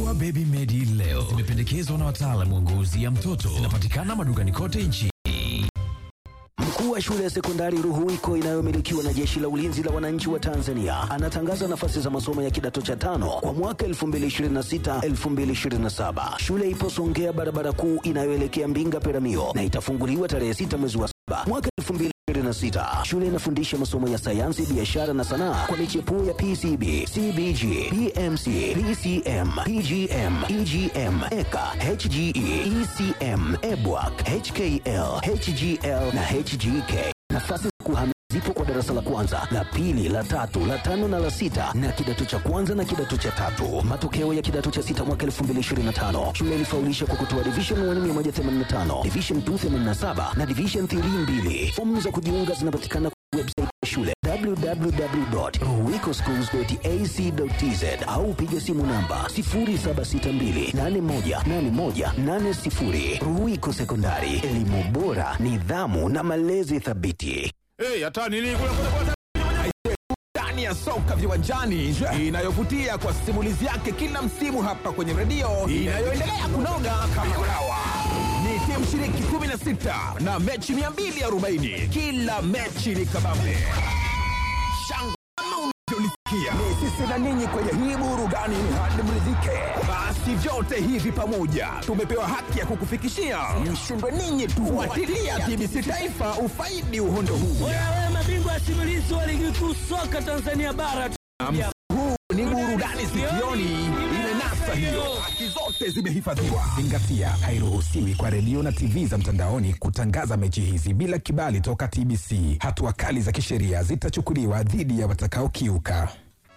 Dawa Baby Medi leo zimependekezwa na wataalamu wa ngozi ya mtoto. Zinapatikana madukani kote nchini. Mkuu wa shule ya sekondari Ruhuwiko inayomilikiwa na Jeshi la Ulinzi la Wananchi wa Tanzania anatangaza nafasi za masomo ya kidato cha tano kwa mwaka 2026-2027. Shule ipo Songea, barabara kuu inayoelekea Mbinga Peramio, na itafunguliwa tarehe 6 mwezi wa saba mwaka 2026. Shule inafundisha masomo ya sayansi, biashara na sanaa kwa michepuo ya PCB, CBG, PMC, PCM, PGM, EGM, EKA, HGE, ECM, EBWAC, HKL, HGL na HGK. Nafasi za kuhamia zipo kwa darasa la kwanza, la pili, la tatu, la tano na la sita na kidato cha kwanza na kidato cha tatu. Matokeo ya kidato cha sita mwaka 2025. Shule ilifaulisha kwa kutoa division 1 185, division 2 87 na division 3 2. Fomu za kujiunga zinapatikana kwa website ya shule www.ruhwikoschools.ac.tz au piga simu namba 0762818180. Ruhwiko Sekondari, elimu bora, nidhamu na malezi thabiti. Hey, hata nini kule kule kule. Ndani ya soka viwanjani inayovutia kwa simulizi yake kila msimu hapa kwenye redio inayoendelea kunoga kama kulawa. Ni timu shiriki 16 na mechi 240. Kila mechi ni kabambe. Shangwe kama unavyolisikia. Ni sisi na ninyi kwenye hii burudani hadi mridhike. Basi vyote hivi pamoja tumepewa haki ya kukufikishia. Mshindwe ninyi tu. Fuatilia TBC Taifa ufaidi uhondo huu. Wewe mabingwa simulizi wa ligi kuu soka Tanzania bara. Huu ni burudani sikioni, imenasa hiyo, haki zote zimehifadhiwa. Zingatia, hairuhusiwi kwa redio na TV za mtandaoni kutangaza mechi hizi bila kibali toka TBC. Hatua kali za kisheria zitachukuliwa dhidi ya watakaokiuka.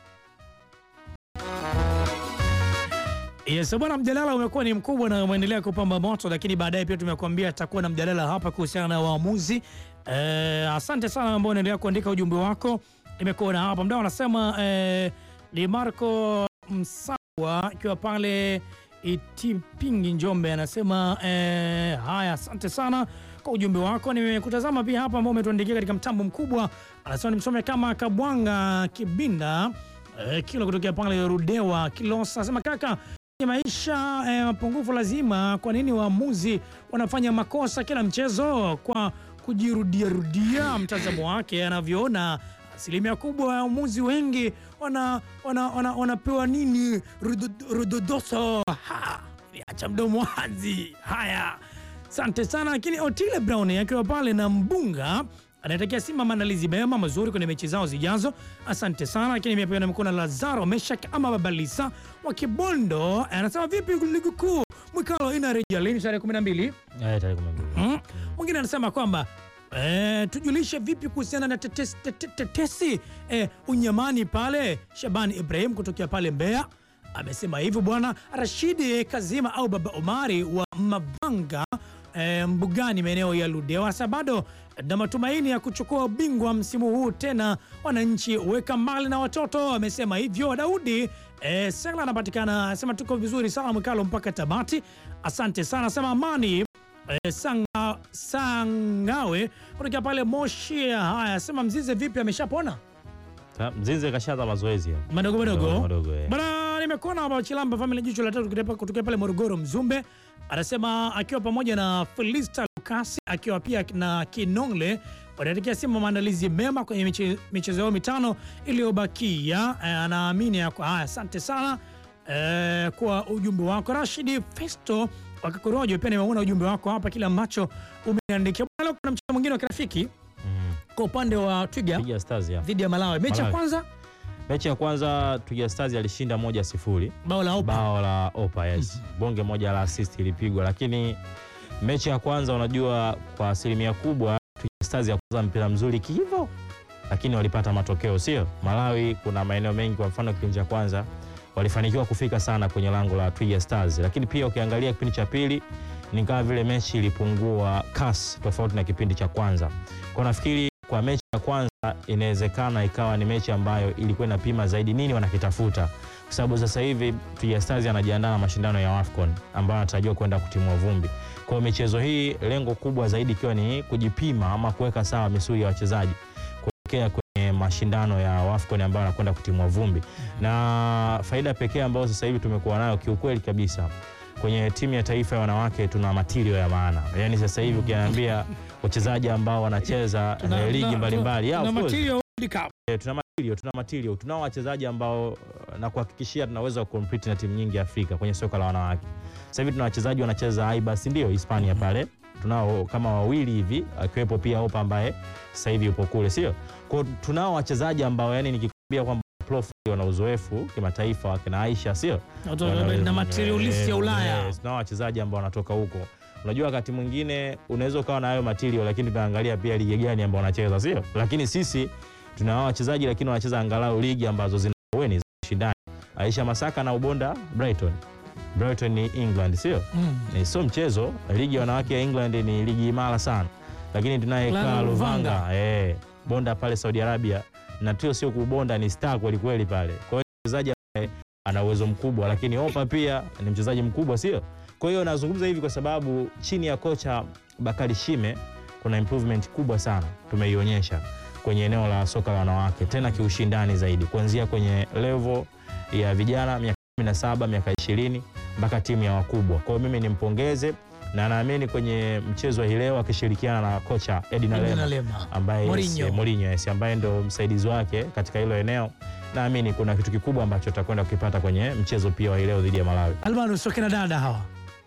Yes, bwana, mjadala umekuwa ni mkubwa na umeendelea kupamba moto, lakini baadaye pia tumekuambia tutakuwa na mjadala hapa kuhusiana na waamuzi. Eh, asante sana ambao unaendelea kuandika ujumbe wako. Nimekuona hapa mdau anasema eh, ni Marco Msawa akiwa pale Itipingi Njombe anasema eh, haya, asante sana kwa ujumbe wako. Nimekutazama pia hapa ambao umetuandikia katika mtambo mkubwa, anasema nimsome kama Kabwanga Kibinda eh, kilo kutokea pale Rudewa Kilosa, anasema kaka Kwenye maisha eh, mapungufu lazima. Kwa nini waamuzi wanafanya makosa kila mchezo kwa kujirudiarudia? Mtazamo wake anavyoona, asilimia kubwa ya waamuzi wengi wana, wana, wana, wanapewa nini Rudo- rudodoso. Ha, acha mdomo wazi. Haya, asante sana. Lakini Otile Brown akiwa pale na Mbunga anatakia Simba maandalizi mema mazuri kwenye mechi zao zijazo. Asante sana. Lakini mimi pia nimekuwa na Lazaro Meshak ama Babalisa wa Kibondo, anasema vipi ligi kuu mwikalo inarejea lini? Tarehe 12. Mm. Mwingine anasema kwamba eh, tujulishe vipi kuhusiana na tetesi, tete- tetesi eh, unyamani pale. Shabani Ibrahim kutokea pale Mbeya amesema hivyo. Bwana Rashidi Kazima au Baba Omari wa Mabanga eh, Mbugani maeneo ya Ludewa anasema bado na matumaini ya kuchukua ubingwa msimu huu tena, wananchi weka mbali na watoto. Amesema hivyo Daudi eh, Sela anapatikana, anasema tuko vizuri sana mwikalo mpaka Tabati. Asante sana, anasema amani Eh, Sanga, Sangawe kutokea pale Moshi. Haya, sema Mzize vipi, ameshapona Ta- Mzize kashaanza mazoezi ya. madogo madogo Madogo madogo, eh. bana. Nimekuona hapa Chilamba family jicho la tatu kutoka- kutokea pale Morogoro Mzumbe, anasema akiwa pamoja na Felista Lukasi akiwa pia na Kinongle wanaelekea Simba maandalizi mema kwenye miche- michezo yao mitano iliyobakia. Eh, anaamini ya kwa haya. Asante sana eh, kwa ujumbe wako Rashidi Festo wakakorojo. Pia nimeona ujumbe wako hapa, kile ambacho umeandikia. Bwana, Leo kuna mchezo mwingine wa kirafiki Mm. kwa upande wa Twiga Twiga Stars ya. dhidi ya Malawi. Mechi ya Malawi. kwanza Mechi ya kwanza Twiga Stars alishinda moja sifuri. bao la Opa. Bao la Opa, yes. Bonge moja la assist ilipigwa, lakini mechi ya kwanza unajua, kwa asilimia kubwa Twiga Stars ya kwanza mpira mzuri kiivo, lakini walipata matokeo, sio? Malawi kuna maeneo mengi, kwa mfano kipindi cha kwanza walifanikiwa kufika sana kwenye lango la Twiga Stars, lakini pia ukiangalia kipindi cha pili ni kama vile mechi ilipungua kasi tofauti na kipindi cha kwanza. Kwa nafikiri kwa mechi ya kwanza inawezekana ikawa ni mechi ambayo ilikuwa inapima zaidi nini wanakitafuta, kwa sababu sasa hivi Twiga Stars anajiandaa na mashindano ya AFCON ambayo anatarajiwa kwenda kutimua vumbi. Kwa hiyo michezo hii lengo kubwa zaidi ikiwa ni kujipima ama kuweka sawa misuli ya wachezaji kuelekea kwenye mashindano ya WAFCON ambayo anakwenda kutimua vumbi, na faida pekee ambayo sasa hivi tumekuwa nayo kiukweli kabisa kwenye timu ya taifa ya wanawake tuna matirio ya maana. Yaani sasa hivi ukiambia wachezaji ambao wanacheza Tuna- eh, ligi tuna- mbalimbali, yeah, tuna of course. material World Cup. Eh, tuna material, tuna material, tunao wachezaji ambao eh, na kuhakikishia tunaweza kucompete na timu nyingi Afrika kwenye soka la wanawake. Sasa hivi tuna wachezaji wanacheza Aibas, ndio Hispania pale, tunao kama wawili hivi, akiwepo pia Opa ambaye sasa hivi yupo kule, sio? Kwa hiyo tunao wachezaji ambao yani nikikwambia kwamba profile wana uzoefu kimataifa, wakina Aisha, sio? Watu Wana- na materialist ya eh, Ulaya. yes, tunao wachezaji ambao wanatoka huko. Unajua wakati mwingine unaweza ukawa na hayo material, lakini tunaangalia pia ligi gani ambao wanacheza, sio? Lakini sisi tuna hao wachezaji lakini wanacheza angalau ligi ambazo zina weni za ushindani. Aisha Masaka na Ubonda Brighton. Brighton ni England, sio? Mm. Ni sio mchezo. Ligi ya wanawake ya England ni ligi imara sana, lakini tunaye Clara Clara Luvanga. Luvanga eh, bonda pale Saudi Arabia, na tio sio kubonda, ni star kweli kweli pale. Kwa hiyo mchezaji ambaye ana uwezo mkubwa, lakini Opa pia ni mchezaji mkubwa, sio? Kwa hiyo nazungumza hivi kwa sababu chini ya kocha Bakari Shime kuna improvement kubwa sana tumeionyesha kwenye eneo la soka la wanawake, tena kiushindani zaidi, kuanzia kwenye level ya vijana miaka 17 miaka 20 mpaka timu ya wakubwa. Kwa hiyo mimi nimpongeze na naamini kwenye mchezo wa hii leo akishirikiana na kocha Edina Edina Lema Lema. ambaye Mourinho. yes, Mourinho yes, ambaye ndo msaidizi wake katika hilo eneo. Naamini kuna kitu kikubwa ambacho tutakwenda kukipata kwenye mchezo pia wa hii leo dhidi ya Malawi. Almanu sio kina dada hawa.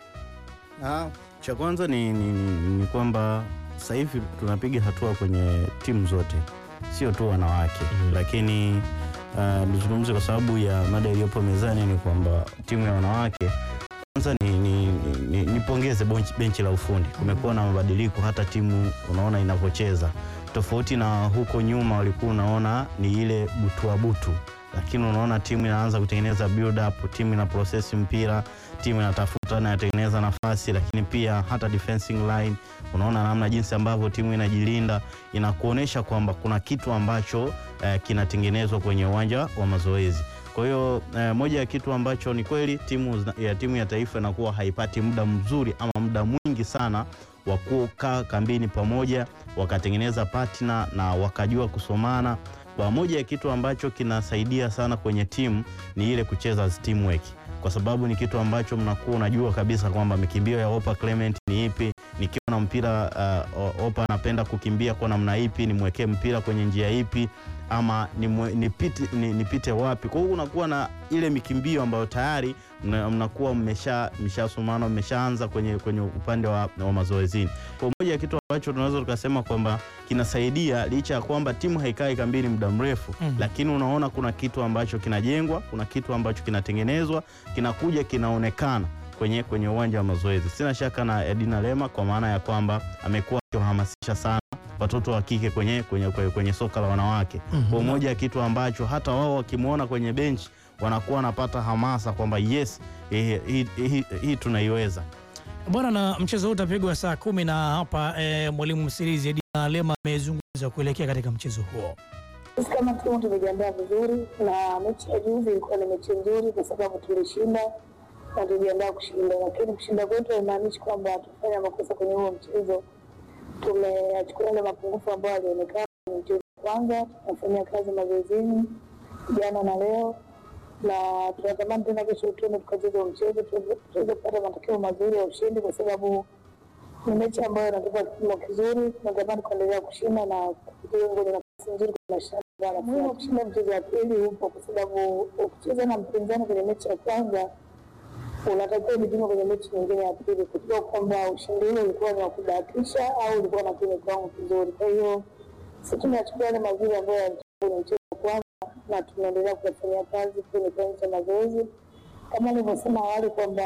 Ah, cha kwanza ni, ni, ni, ni kwamba sasa hivi tunapiga hatua kwenye timu zote, sio tu wanawake Mhm. lakini ah, nizungumze kwa sababu ya mada iliyopo mezani ni kwamba timu ya wanawake kwanza ni, ni, ni, nipongeze benchi, benchi la ufundi. Kumekuwa na mabadiliko hata timu unaona inavyocheza tofauti na huko nyuma, walikuwa unaona ni ile butua butu, lakini unaona timu inaanza kutengeneza build up, timu ina process mpira, timu inatafuta na inatengeneza nafasi, lakini pia hata defensing line unaona namna jinsi ambavyo timu inajilinda, inakuonyesha kwamba kuna kitu ambacho eh, kinatengenezwa kwenye uwanja wa mazoezi. Kwa hiyo eh, moja ya kitu ambacho ni kweli timu zina- ya timu ya taifa inakuwa haipati muda mzuri ama muda mwingi sana wa kukaa kambini pamoja wakatengeneza partner na wakajua kusomana. Kwa moja ya kitu ambacho kinasaidia sana kwenye timu ni ile kucheza as teamwork, kwa sababu ni kitu ambacho mnakuwa unajua kabisa kwamba mikimbio ya Opa Clement ni ipi, nikiwa na mpira uh, Opa anapenda kukimbia kwa namna ipi, nimwekee mpira kwenye njia ipi ama nimwe- nipite, ni- nipite wapi. Kwa hiyo unakuwa na ile mikimbio ambayo tayari mna- mnakuwa mmesha mmeshasomana mmeshaanza kwenye, kwenye upande wa, wa mazoezini. Kwa hiyo moja ya kitu ambacho tunaweza tukasema kwamba kinasaidia licha ya kwamba timu haikai kambini muda mrefu Mhm. lakini unaona kuna kitu ambacho kinajengwa, kuna kitu ambacho kinatengenezwa, kinakuja kinaonekana kwenye, kwenye uwanja wa mazoezi. Sina shaka na Edina Lema kwa maana ya kwamba amekuwa akiwahamasisha sana watoto wa kike kwenye, kwenye, kwenye, kwenye soka la wanawake kwa moja ya kitu ambacho hata wao wakimwona kwenye benchi wanakuwa wanapata hamasa kwamba yes, hii hii- hii- hii tunaiweza. Bwana, na mchezo huu utapigwa saa kumi na hapa eh, mwalimu msirizi Edina Lema amezungumza kuelekea katika mchezo huo. Sisi kama timu tumejiandaa vizuri, na mechi ya juzi ilikuwa ni mechi nzuri kwa sababu tulishinda na tulijiandaa kushinda, lakini kushinda kwetu haimaanishi kwamba tufanya makosa kwenye huo mchezo. Tumeachukua yale mapungufu ambayo yalionekana kwenye mchezo wa kwanza, tunafanyia kazi mazoezini jana na leo, na tunatamani tena kesho tuende tukacheza huo mchezo tuweze tuweze kupata matokeo mazuri ya ushindi, kwa sababu ni mechi ambayo inatupa kipimo kizuri. Tunatamani kuendelea kushinda na kufikia kwenye nafasi nzuri kwenye mashindano. Muhimu wa kushinda mchezo wa pili upo, kwa sababu ukicheza na mpinzani kwenye mechi ya kwanza unatakiwa ujipime kwenye mechi nyingine ya pili kujua kwamba ushindi ule ulikuwa ni wa kubahatisha au ulikuwa na kwenye kiwango kizuri. Kwa hiyo sisi tunachukua yale mazuri ambayo yalitokea kwenye mchezo wa kwanza na tunaendelea kuyafanyia kazi kwenye kiwanja cha mazoezi, kama nilivyosema awali kwamba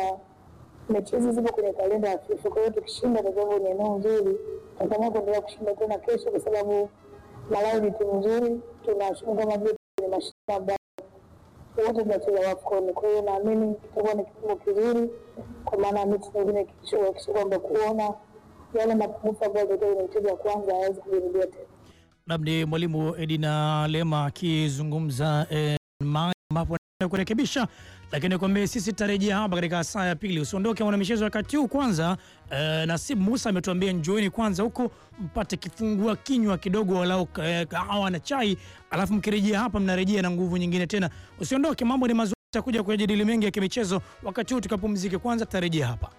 mechi hizi zipo kwenye kalenda ya FIFA. Kwa hiyo tukishinda tutakuwa kwenye eneo nzuri, tutatamani kuendelea kushinda tena kesho, kwa sababu Malawi ni timu nzuri, tunashinda kama vile kwenye mashindano ambayo wote tunacheza WAFCON. Kwa hiyo naamini kitakuwa ni kipimo kizuri, kwa maana ya mechi nyingine kisha kwamba kuona yale mapungufu ambayo yalitokea kwenye mchezo wa kwanza hayawezi kujirudia tena. Labda mwalimu Edina Lema akizungumza eh, mahali ambapo ya kurekebisha, lakini nikwambie sisi tutarejea hapa katika saa ya pili. Usiondoke mwana michezo wakati huu kwanza. Eh, Nasib Musa ametuambia njoeni kwanza huko mpate kifungua kinywa kidogo, walau eh, kahawa na chai, alafu mkirejea hapa mnarejea na nguvu nyingine tena. Usiondoke, mambo ni mazuri, takuja kujadili mengi ya kimichezo. Wakati huu tukapumzike kwanza, tutarejea hapa.